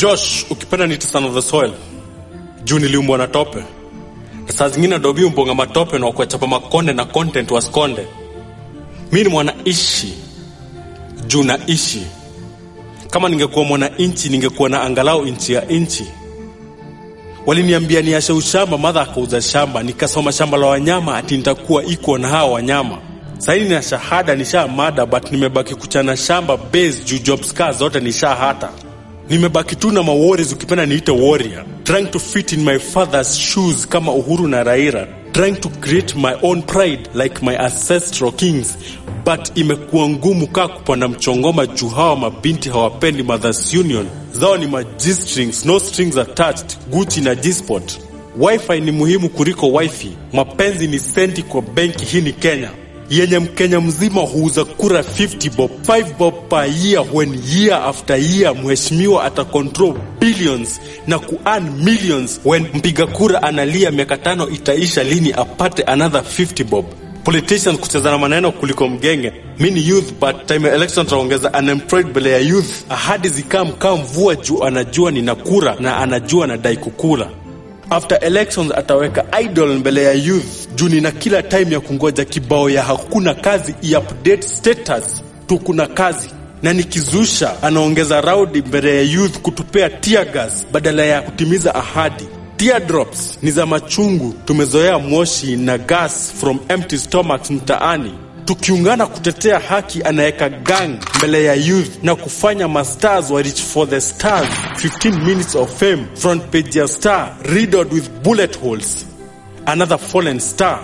Josh, ukipenda nita son of the soil juu niliumbwa na tope na saa zingine dobi umbonga matope na kuachapa makonde na content waskonde. Mi ni mwanaishi juu naishi. Kama ningekuwa mwananchi, ningekuwa na angalau inchi ya nchi. Waliniambia niashe ushamba, madha akauza shamba, nikasoma shamba la wanyama, ati nitakuwa iko na hawa wanyama. Sahii nina shahada, nisha mada, but nimebaki kuchana shamba base juu jobs kaa zote nisha hata nimebaki tu na mawarriors, ukipenda niite warrior, trying to fit in my father's shoes kama Uhuru na Raila, trying to create my own pride like my ancestral kings, but imekuwa ngumu kaa kupanda mchongoma juu hawa mabinti hawapendi mothers union zao ni G-strings, no strings attached, Gucci na G-spot. Wifi ni muhimu kuliko wifi, mapenzi ni senti kwa benki. Hii ni Kenya yenye Mkenya mzima huuza kura 50 bob 5 bob per year, when year after year mheshimiwa ata control billions na kuearn millions, when mpiga kura analia miaka tano itaisha lini apate another 50 bob. Politicians kucheza na maneno kuliko mgenge. Mi ni youth but time ya election taongeza unemployed mbele ya youth. Ahadi zikaa mkaa mvua juu anajua nina kura na anajua nadai kukula. After elections ataweka idol mbele ya youth juu nina kila time ya kungoja kibao ya hakuna kazi i-update status tu kuna kazi na nikizusha anaongeza raudi mbele ya youth kutupea tear gas badala ya kutimiza ahadi. Teardrops ni za machungu, tumezoea moshi na gas from empty stomachs mtaani. Tukiungana kutetea haki, anaweka gang mbele ya youth na kufanya mastars wa reach for the stars. 15 minutes of fame, front page ya star riddled with bullet holes. Another fallen star.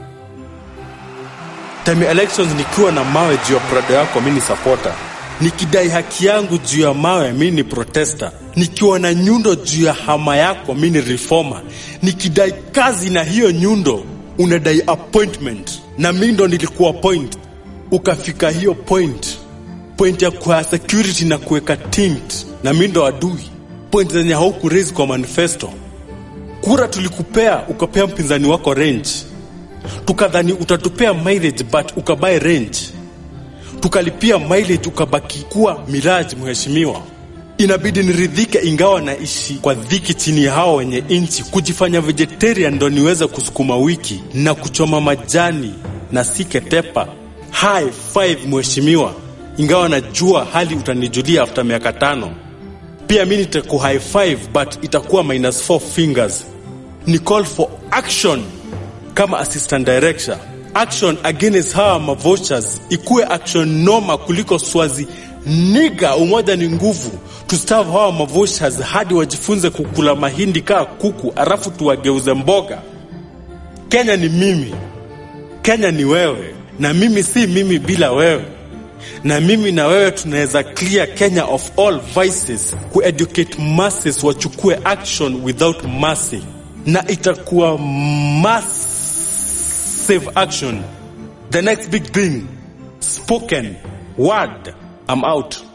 Time ya elections nikiwa na mawe juu ya prado yako, mi ni supporter. Nikidai haki yangu juu ya mawe, mi ni protester. Nikiwa na nyundo juu ya hama yako, mi ni reformer. Nikidai kazi na hiyo nyundo, unadai appointment, na mi ndo nilikuwa point, ukafika hiyo point, point ya kwa security na kuweka tint, na mi ndo adui, point zenye hauku raise kwa manifesto. Kura tulikupea, ukapea mpinzani wako range, tukadhani utatupea mileage but ukabae range tukalipia mileage ukabaki kuwa miraji. Mheshimiwa, inabidi niridhike, ingawa naishi kwa dhiki chini ya hao wenye nchi. Kujifanya vegetarian ndo niweze kusukuma wiki na kuchoma majani na siketepa. High five mheshimiwa, ingawa najua hali utanijulia after miaka tano. Pia mi nitaku high five but itakuwa minus four fingers. Ni call for action kama assistant director action against hawa mavochers ikuwe action noma kuliko swazi niga. Umoja ni nguvu, tustavu hawa mavochers hadi wajifunze kukula mahindi kaa kuku, alafu tuwageuze mboga. Kenya ni mimi, Kenya ni wewe, na mimi si mimi bila wewe, na mimi na wewe tunaweza clear Kenya of all vices, kueducate masses wachukue action without mercy, na itakuwa mass save action. The next big thing. Spoken word. I'm out.